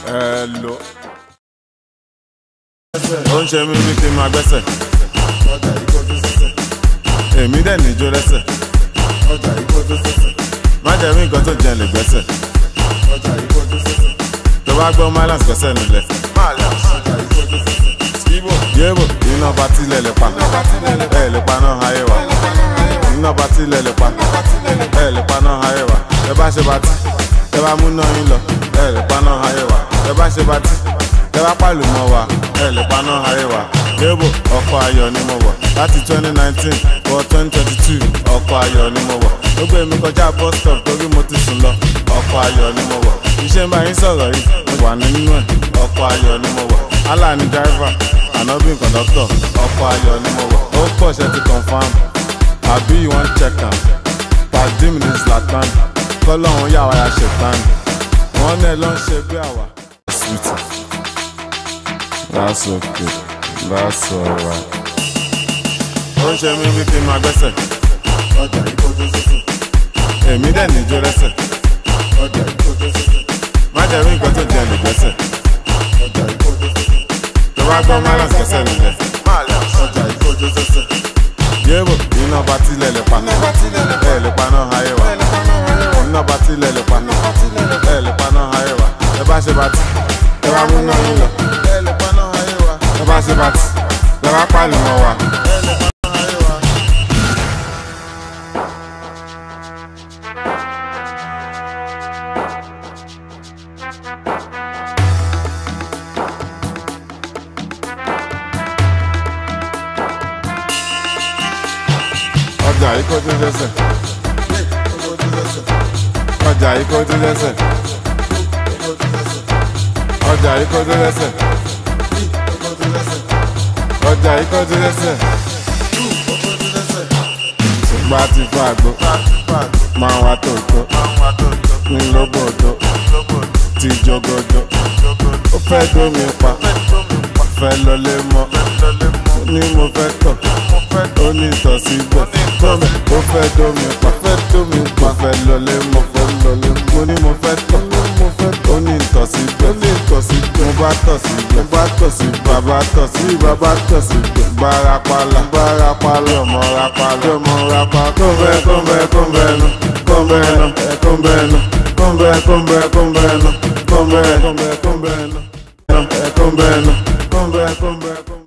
ẹ lò. ó ń ṣe mí bí kí n máa gbẹ́sẹ̀. èmi dẹ̀ níjó lẹ́sẹ̀. má jẹ́ mí nǹkan tó jẹ́ lè gbẹ́sẹ̀. tó bá gbọ́ malance gbẹ́sẹ̀ nílẹ̀. yébò iná bá tilẹ̀ lè pa. ẹ lè pa náà ayé wa. iná bá tilẹ̀ lè pa. ẹ lè pa náà ayé wa. ẹ bá ṣe bá ti ẹ bá mú náà yín lọ. ẹ lè pa náà ayé wa. ẹ bá ṣe bá ti ẹ bá pàlù mọ́ wa. ẹ lè pa náà ayé wa. yébò ọkọ̀ ayọ̀ ni mo wọ̀ láti twenty nineteen wọ twenty twenty two ọkọ̀ ayọ̀ ni mo wọ̀ ó gbé mi kọjá bus stop torí mo ti sùn lọ ọkọ̀ ayọ̀ ni mo wọ̀ iṣẹ́ ń bá yín sọ̀rọ̀ yìí mo wà nínú ẹ̀ ọkọ̀ ayọ̀ ni mo wọ̀ allah ni driver anobi conductor ọkọ̀ ayọ̀ ni mo wọ̀ ó pọ̀ ṣe ti confam àbí you wan check am pàdé mi ní zlatan kọ́lọ́hún yà wá ya ṣètàn wọ́n náà ló ń ṣe bí àwa. that's okay that's alright. ó ń ṣe mí bí kí n máa gbẹ́sẹ̀. èmi dẹ̀ níjó lẹ́sẹ̀. má jẹ́ rí nǹkan tó jẹ́ lè gbẹ́sẹ̀. tó bá gbọ́ malance gbẹ́sẹ̀ nílẹ̀. yébò iná bá tilẹ̀ lè pa. ẹ lè pa náà ayé wa. iná bá tilẹ̀ lè pa. ẹ lè pa náà ayé wa. ẹ bá ṣe bá ti. ẹ bá mú náà yín lọ. ẹ lè pa náà ayé wa. ẹ bá ṣe bá ti. ẹ bá pàlù mọ́ wa. ẹ lè pa náà ayé wa. ọjà yìí kó tó dẹ́sẹ̀. ọjà yìí kó tó dẹ́sẹ̀. ọjà yìí kó tó dẹ́sẹ̀. ọjà yìí kó tó dẹ́sẹ̀. ṣùgbọ́n a ti fún àgbo máa wá tòótọ́ ní lóbòdó ti jogodo ó fẹ́ dómi pa fẹ́ lọlé mọ́ ní mo fẹ́ tọ̀ ó ní ìtọ̀ síbẹ̀ tọ́mẹ̀ ó fẹ́ dómi pa fẹ́ dómi pa fẹ́ lọlé mọ́ fẹ́ lọlé mo ní mo fẹ́ tọ̀ ó ní ìtọ̀ síbẹ̀ ó ní ìtọ̀ síbẹ̀ mo bá tọ̀ síbẹ̀ mo bá tọ̀ síbẹ̀ bàbá tọ̀ sí bàbá tọ̀ síbẹ̀ bára pala bára pala ọmọ ra pala ọmọ ra pala kó bẹ́ẹ̀ kó bẹ́ẹ̀ kó bẹ́ẹ̀ nu kó bẹ́ẹ̀ nu kó bẹ́ẹ̀ nu kó bẹ́ẹ̀ kó bẹ́ẹ̀ kó bẹ́ẹ̀ nu kó bẹ́ẹ̀ kó bẹ́ẹ̀ kó bẹ́ẹ̀ nu kó bẹ́ẹ̀ nu kó bẹ́ẹ̀ kó bẹ́ẹ̀ kó bẹ́ẹ̀.